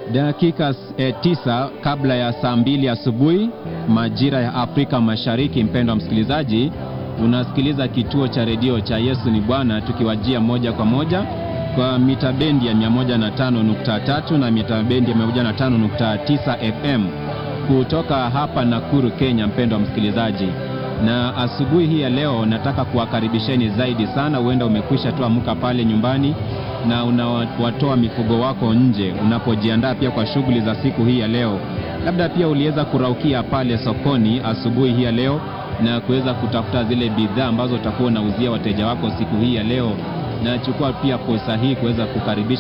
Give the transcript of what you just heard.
Dakika eh, tisa kabla ya saa mbili asubuhi majira ya Afrika Mashariki. Mpendwa msikilizaji, unasikiliza kituo cha redio cha Yesu ni Bwana, tukiwajia moja kwa moja kwa mita bendi ya 105.3 na mita bendi ya 105.9 FM kutoka hapa Nakuru, Kenya. Mpendwa msikilizaji, na asubuhi hii ya leo nataka kuwakaribisheni zaidi sana. Huenda umekwisha tu amka pale nyumbani na unawatoa mifugo wako nje unapojiandaa pia kwa shughuli za siku hii ya leo. Labda pia uliweza kuraukia pale sokoni asubuhi hii ya leo na kuweza kutafuta zile bidhaa ambazo utakuwa unauzia wateja wako siku hii ya leo, na chukua pia fursa hii kuweza kukaribisha